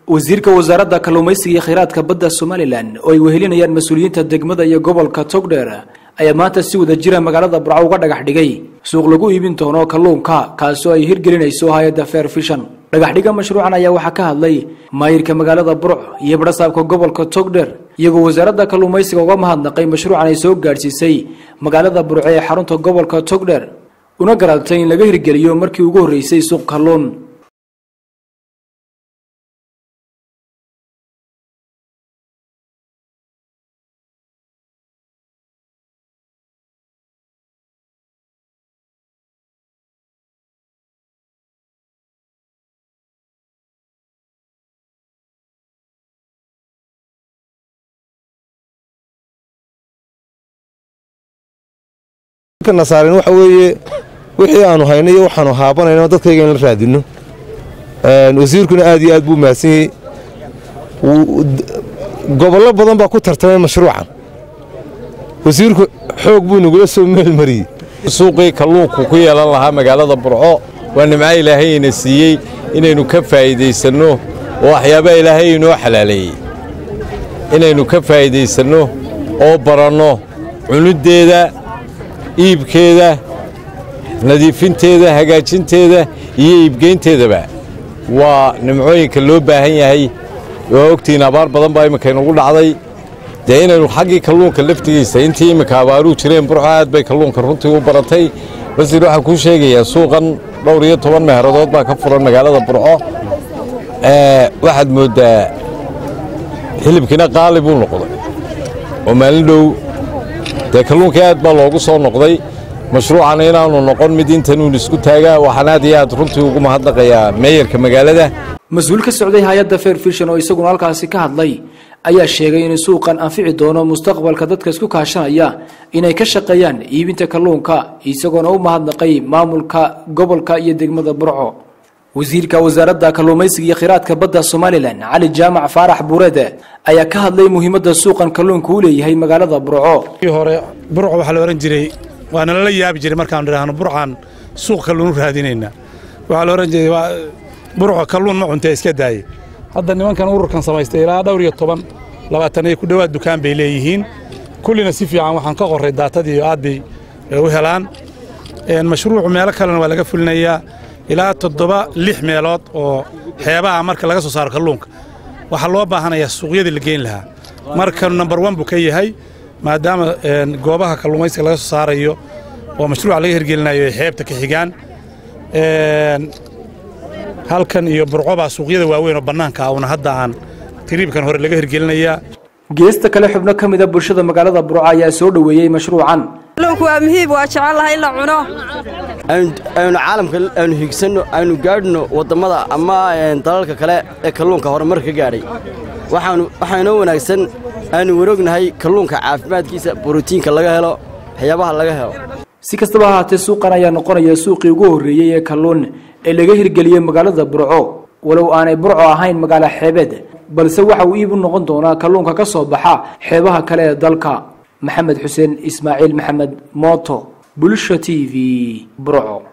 wasiirka wasaaradda kalluumaysiga iyo kheyraadka badda somalilan oo ay wehelinayaan mas-uuliyiinta degmada iyo gobolka togdheer ayaa maanta si wada jira magaalada burco uga dhagax dhigay suuq lagu iibin doono kalluunka kaasoo ay hirgelinayso hay-adda fair fishan dhagaxdhiga mashruucan ayaa waxaa ka hadlay maayirka magaalada burc iyo badhasaabka gobolka togdheer iyagoo wasaaradda kalluumaysiga uga mahadnaqay mashruucan ay soo gaadhsiisay magaalada burco ee xarunta gobolka togdheer una garaabtay in laga hirgeliyo markii ugu horreysay suuq kalluun nasaaren waxa weeye wixii aanu hayno iyo waxaanu haabanayno dadkayga in la raadinno wasiirkuna aad iyo aad buu mahadsan yahay gobollo badan baa ku tartamay mashruucan wasiirku xoog buu nagula soo meelmariyey suuqii kalluunku ku yeelan lahaa magaalada burco waa nimco ilaahayna siiyey inaynu ka faa'iidaysanno oo waxyaabaa ilaahay inoo xalaaleeyey inaynu ka faa'iidaysanno oo baranno cuniddeeda iibkeeda nadiifinteeda hagaajinteeda iyo iibgeynteedaba waa nimcooyinka loo baahan yahay waa ogtihiin abaar badan baa imminka inugu dhacday dee inaynu xaggii kalluunka laftigiisa intii imminka abaaruhu jireen burco aad bay kalluunka runtii u baratay wasiir waxaan kuu sheegayaa suuqan dhowr iyo toban meeheradood baa ka furan magaalada burco waxaad mooddaa hilibkiina qaali buu noqday oo maalin dhow dee kalluunkii aad baa loogu soo noqday mashruucan inaanu noqon mid intanuun isku taagaa waxaan aad iyo aad runtii ugu mahadnaqayaa meeyarka magaalada mas-uul ka socday hay-adda fair fishan oo isaguna halkaasi ka hadlay ayaa sheegay in suuqan anfici doono mustaqbalka dadka isku kaashanaya inay ka shaqeeyaan iibinta kalluunka isagoona u mahadnaqay maamulka gobolka iyo degmada burco wasiirka wasaaradda kalluumaysiga iyo kheyraadka badda somalilan cali jaamac faarax buureede ayaa ka hadlay muhiimadda suuqan kalluunka u leeyahay magaalada burco hore burco waxaa la ohan jiray waana lala yaabi jiray markaanu idhaahno burcaan suuq kalluun u raadinayna waxaa la ohan jiray burco kalluun ma cuntee iska daaye hadda nimankan ururkan samaystay ilaa dhowr iyo toban labaatan iyo ku dhowaad dukaan bay leeyihiin kullina si fiican waxaan ka qorray daatadii aad bay u helaan mashruucu meelo kalena waa laga fulinayaa ilaa toddoba lix meelood oo xeebaha marka laga soo saaro kalluunka waxaa loo baahanayaa suuqyadii la geyn lahaa marka number one buu ka yahay maadaama goobaha kalluumaysiga laga soo saarayo oo mashruuca laga hirgelinayo ay xeebta ka xigaan halkan iyo burcobaa suuqyada waaweyn oo bannaanka ah una hadda aan tiriibkan hore laga hirgelinayaa geesta kale xubno ka mida bulshada magaalada burco ayaa soo dhoweeyey mashruucan kalluunku waa muhiib waa jecellahay in la cuno aynu caalamka aynu higsanno aynu gaadhno wadammada ama dalalka kale ee kalluunka horumar ka gaadhay waxaa inoo wanaagsan aynu warognahay kalluunka caafimaadkiisa borotiinka laga helo waxyaabaha laga helo si kastaba ahaatee suuqan ayaa noqonaya suuqii ugu horreeyey ee kalluun ee laga hirgeliyey magaalada burco walow aanay burco ahayn magaalo xeebeed balse waxa uu iib u noqon doonaa kalluunka ka soo baxa xeebaha kale ee dalka maxamed xuseen ismaaciil maxamed mooto bulsha t v burco